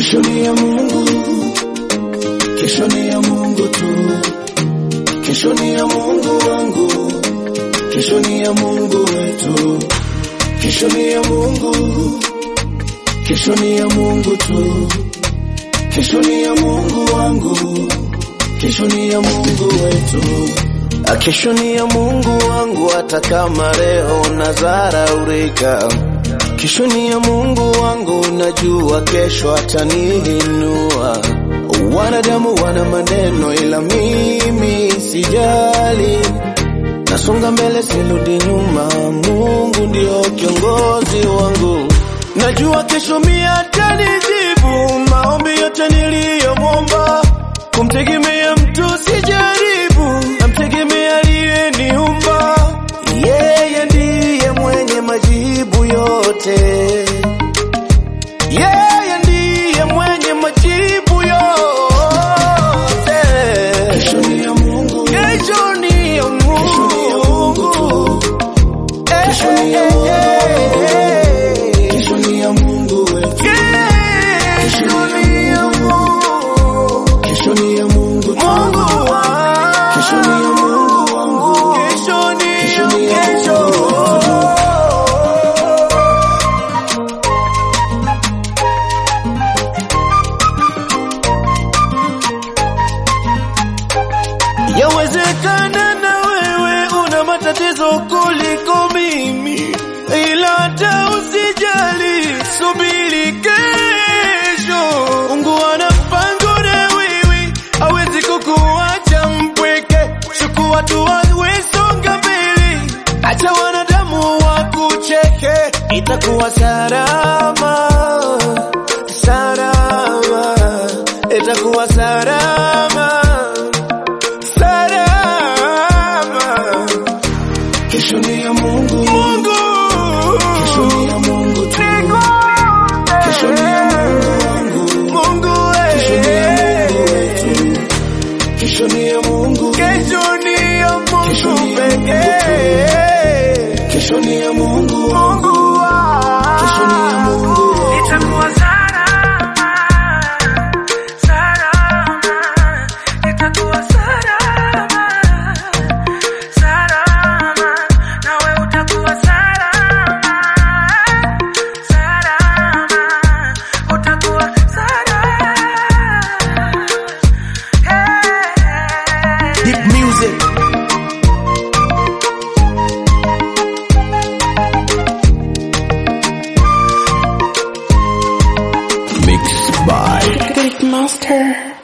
Kesho ni ya Mungu, kesho ni ya Mungu tu. Kesho ni ya Mungu wangu, kesho ni ya Mungu wetu. Kesho ni ya Mungu, kesho ni ya Mungu tu. Kesho ni ya Mungu wangu, kesho ni ya Mungu wetu. Ah, Kesho ni ya Mungu wangu, hata kama leo nazaraulika. Kesho ni ya Mungu wangu, najua kesho ataniinua. Wanadamu wana maneno, ila mimi sijali. Nasonga mbele, sirudi nyuma. Mungu ndio kiongozi wangu. Najua kesho mimi atanijibu maombi yote niliyomwomba. Kumtegemea mtu sijaribu, namtegemea aliyeniumba. Yeye ndiye mwenye majibu yote, yeye ndiye mwenye majibu yote. Kesho ni ya Mungu, Kesho ni ya kesho ni ya Mungu Mungu. tu. Kesho ni ya Mungu wangu, kesho ni ya Mungu wetu. Kesho ni ya Mungu. Kesho ni ya Mungu tu. Mungu wangu. Kesho ni ya Mungu wangu. Kesho ni Kesho ya ni ya kesho. Yawezekana na wewe una matatizo kuliko mimi, ila hata usijali, subiri kesho. Mungu ana mpango na wewe, hawezi kukuacha mpweke. Chukua hatua, we songa mbele, acha wanadamu wakucheke, itakuwa salama, salama, itakuwa salama salama. Kesho ni ya Mungu. Mungu, Kesho ni ya Mungu tu. Kesho ni ya Mungu wangu. Mungu, Kesho ni ya Mungu eh. wetu. Kesho ni ya Mungu. Kesho ni ya Kesho Mungu ni ya Mungu pekee. Kesho ni ya Mungu wangu. Mungu wangu. Kesho ni ya Mungu wetu. Itakuwa salama, salama, itakuwa salama, salama, nawe utakuwa salama, salama, utakuwa salama. Hey. Deep music. Mixed by Great Master.